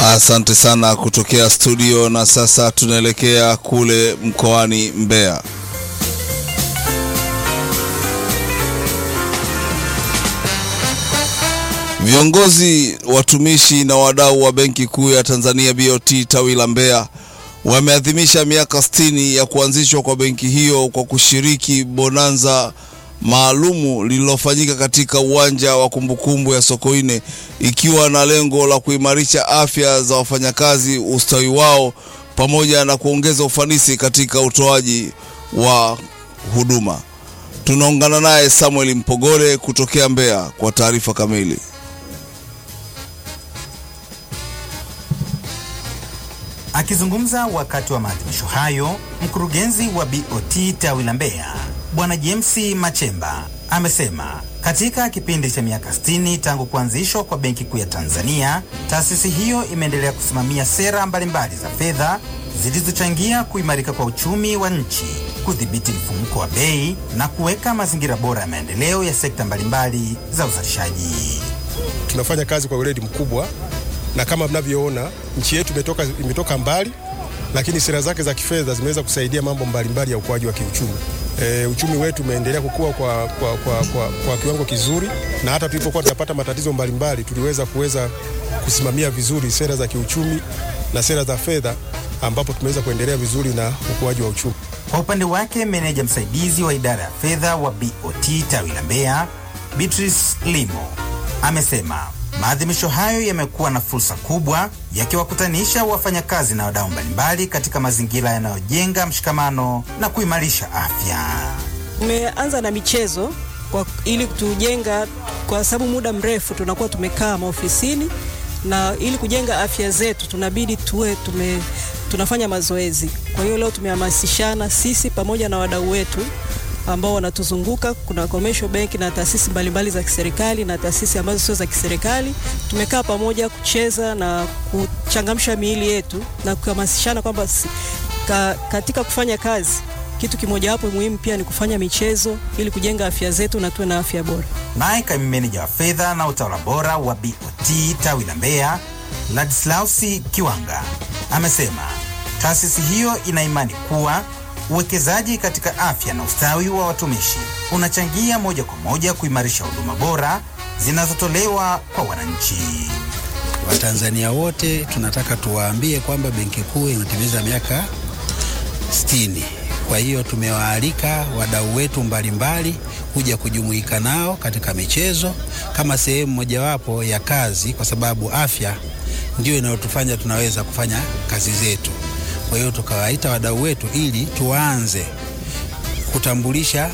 Asante sana kutokea studio, na sasa tunaelekea kule mkoani Mbeya. Viongozi, watumishi na wadau wa Benki Kuu ya Tanzania BOT tawi la Mbeya wameadhimisha miaka 60 ya kuanzishwa kwa benki hiyo kwa kushiriki bonanza maalumu lililofanyika katika uwanja wa kumbukumbu ya Sokoine ikiwa na lengo la kuimarisha afya za wafanyakazi, ustawi wao pamoja na kuongeza ufanisi katika utoaji wa huduma. Tunaungana naye Samuel Mpogole kutokea Mbeya kwa taarifa kamili. Akizungumza wakati wa maadhimisho hayo, mkurugenzi wa BOT tawi la Mbeya Bwana James Machemba amesema katika kipindi cha miaka 60 tangu kuanzishwa kwa Benki Kuu ya Tanzania, taasisi hiyo imeendelea kusimamia sera mbalimbali za fedha zilizochangia kuimarika kwa uchumi wa nchi, kudhibiti mfumuko wa bei na kuweka mazingira bora ya maendeleo ya sekta mbalimbali za uzalishaji. Tunafanya kazi kwa weledi mkubwa na kama mnavyoona nchi yetu imetoka, imetoka mbali, lakini sera zake za kifedha zimeweza kusaidia mambo mbalimbali ya ukuaji wa kiuchumi. E, uchumi wetu umeendelea kukua kwa, kwa, kwa, kwa, kwa kiwango kizuri, na hata tulipokuwa tunapata matatizo mbalimbali tuliweza kuweza kusimamia vizuri sera za kiuchumi na sera za fedha, ambapo tumeweza kuendelea vizuri na ukuaji wa uchumi. Kwa upande wake, meneja msaidizi wa idara ya fedha wa BOT tawi la Mbeya Beatrice Limo amesema maadhimisho hayo yamekuwa na fursa kubwa yakiwakutanisha wafanyakazi na wadau mbalimbali katika mazingira yanayojenga mshikamano na kuimarisha afya. Tumeanza na michezo kwa, ili kutujenga, kwa sababu muda mrefu tunakuwa tumekaa maofisini, na ili kujenga afya zetu tunabidi tuwe tume, tunafanya mazoezi. Kwa hiyo leo tumehamasishana sisi pamoja na wadau wetu ambao wanatuzunguka. Kuna commercial bank na taasisi mbalimbali za kiserikali na taasisi ambazo sio za kiserikali. Tumekaa pamoja kucheza na kuchangamsha miili yetu na kuhamasishana kwamba ka, katika kufanya kazi kitu kimojawapo muhimu pia ni kufanya michezo ili kujenga afya zetu na tuwe na afya bora. Naye kaimu meneja wa fedha na utawala bora wa BOT tawi la Mbeya Ladislausi Kiwanga amesema taasisi hiyo ina imani kuwa uwekezaji katika afya na ustawi wa watumishi unachangia moja kwa moja kuimarisha huduma bora zinazotolewa kwa wananchi. Watanzania wote tunataka tuwaambie kwamba Benki Kuu inatimiza miaka 60. Kwa hiyo tumewaalika wadau wetu mbalimbali kuja kujumuika nao katika michezo kama sehemu mojawapo ya kazi, kwa sababu afya ndio inayotufanya tunaweza kufanya kazi zetu. Kwa hiyo tukawaita wadau wetu ili tuanze kutambulisha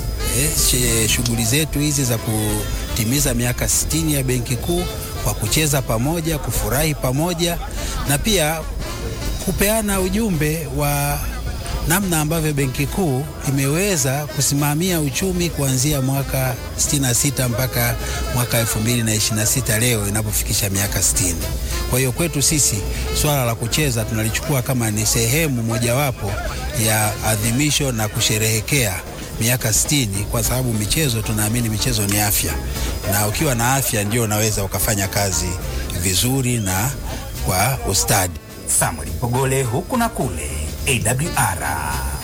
eh, shughuli zetu hizi za kutimiza miaka 60 ya Benki Kuu kwa kucheza pamoja, kufurahi pamoja na pia kupeana ujumbe wa namna ambavyo Benki Kuu imeweza kusimamia uchumi kuanzia mwaka 66 mpaka mwaka 2026 leo inapofikisha miaka 60. Kwa hiyo kwetu sisi swala la kucheza tunalichukua kama ni sehemu mojawapo ya adhimisho na kusherehekea miaka 60 kwa sababu michezo, tunaamini michezo ni afya, na ukiwa na afya ndio unaweza ukafanya kazi vizuri na kwa ustadi. Samuel Mpogole, huku na kule, AWR.